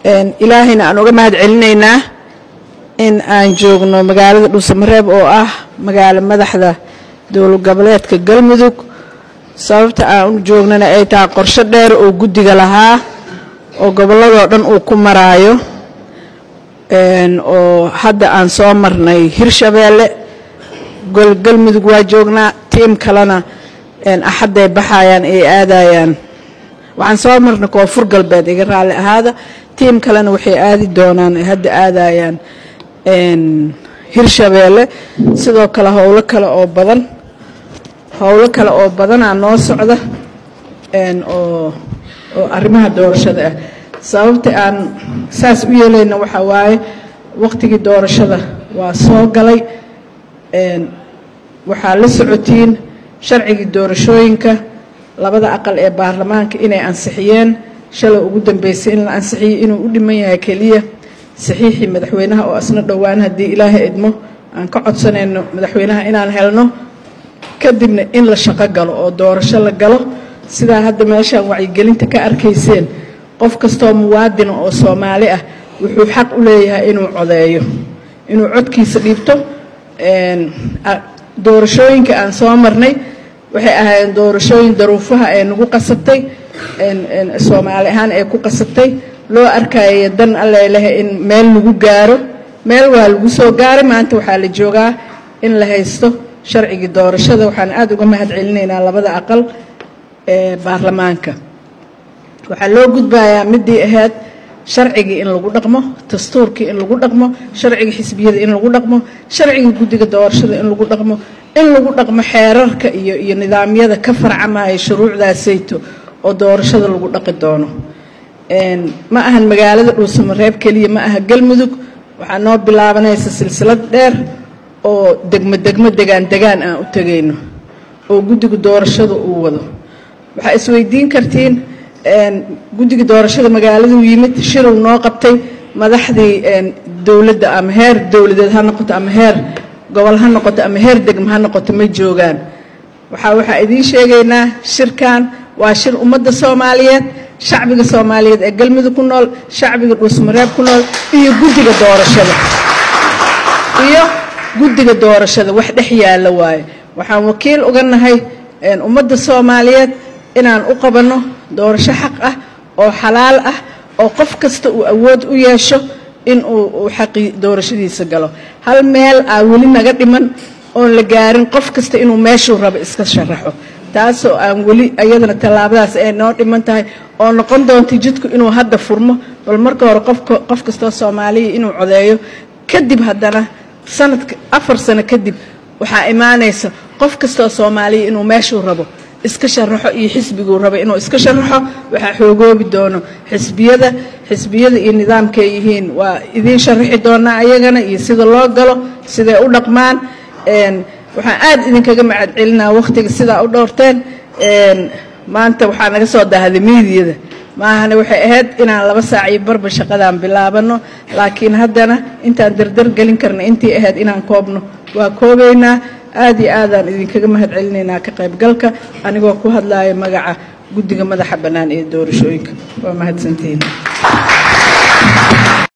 ilaahayna aan uga mahad celinaynaa in aan joogno magaalada dhuusamareeb oo ah magaalo madaxda dowlad goboleedka galmudug sababta aan u joognana ay tahay qorsho dheer oo guddiga lahaa oo gobolladoo dhan uu ku maraayo oo hadda aan soo marnay hirshabeelle galmudug waa joognaa tiim kalena axadday baxayaan ay aadayaan waxaan soo marnay koonfur galbeed iga raalli ahaada tiim kalena waxay aadi doonaan ay hadda aadayaan hirshabeelle sidoo kale howlo kale oo badan howlo kale oo badanaa noo socda oo oo arrimaha doorashada ah sababta aan saas u yeelayna waxaa waaye waqtigii doorashada waa soo galay waxaa la socotiin sharcigii doorashooyinka labada aqal ee baarlamaanka inay ansixiyeen shalay ugu dambeysay in la ansixiyey inuu u dhiman yahay keliya saxiixii madaxweynaha oo asna dhowaan haddii ilaahay idmo aan ka codsanayno madaxweynaha inaan helno kadibna in la shaqo galo oo doorasho la galo sidaa hadda meeshaan wacyigelinta ka arkayseen qof kastoo muwaadina oo soomaali ah wuxuu xaq u leeyahay inuu codeeyo inuu codkiisa dhiibto doorashooyinka aan soo marnay waxay ahaayeen doorashooyin daruufaha ee nagu qasabtay soomaali ahaan ee ku qasabtay loo arkaya dan allelehe in meel lagu gaaro meel waa lagu soo gaaray maanta waxaa la joogaa in la haysto sharcigii doorashada waxaan aada uga mahad celinaynaa labada aqal ee baarlamaanka waxaa loo gudbayaa midii ahayd sharcigii in lagu dhaqmo dastuurkii in lagu dhaqmo sharciga xisbiyada in lagu dhaqmo sharciga guddiga doorashada in lagu dhaqmo in lagu dhaqmo xeerarka iyo iyo nidaamyada ka farcamaya shuruucdaasayto oo doorashada lagu dhaqi doono ma ahan magaalada dhuusamareeb keliya ma aha galmudug waxaa noo bilaabanaysa silsilad dheer oo degmo degmo degaan degaan aan u tegayno oo guddiga doorashada uu wado waxaa isweydiin kartiin guddiga doorashada magaaladuu yimid shiruu noo qabtay madaxdii dowladda ama heer dowladeed ha noqoto ama heer gobol ha noqoto ama heer degmo ha noqoto ma joogaan waxaa waxaa idiin sheegaynaa shirkan waa shir ummadda soomaaliyeed shacbiga soomaaliyeed ee galmudug ku nool shacbiga dhuusmareeb ku nool iyo guddiga doorashada iyo guddiga doorashada wax dhex yaalla waaye waxaan wakiil uga nahay ummadda soomaaliyeed inaan u qabanno doorasho xaq ah oo xalaal ah oo qof kasta uu awood u yeesho in uu xaqii doorashadiisa galo hal meel aa weli naga dhiman oon la gaarin qof kasta inuu meeshuu rabo iska sharaxo taasoo aan weli iyadana tallaabadaas ay noo dhiman tahay oo noqon doonta jidku inuu hadda furmo bal marka hore qof kastoo soomaaliya inuu codeeyo kadib haddana sanadka afar sano kadib waxaa imaanaysa qof kastoo soomaaliya inuu meeshuu rabo iska sharaxo iyo xisbiguu raba inuu iska sharaxo waxaa xoogoobi doono xisbiyada xisbiyada iyo nidaamkay yihiin waa idiin sharaxi doonaa ayagana iyo sida loo galo siday u dhaqmaan waxaan aad idinkaga macad celinaa wakhtiga sidaa u dhowrteen maanta waxaa naga soo dahday miidiyada maahane waxay ahayd inaan laba saac iyo barba shaqadaan bilaabano laakiin haddana intaan dardar gelin karna intii ahayd inaan koobno waa koobaynaa aad iyo aadaan idinkaga mahad celinaynaa ka qaybgalka anigoo ku hadlaaya magaca guddiga madaxa bannaan ee doorashooyinka waa mahadsantihiin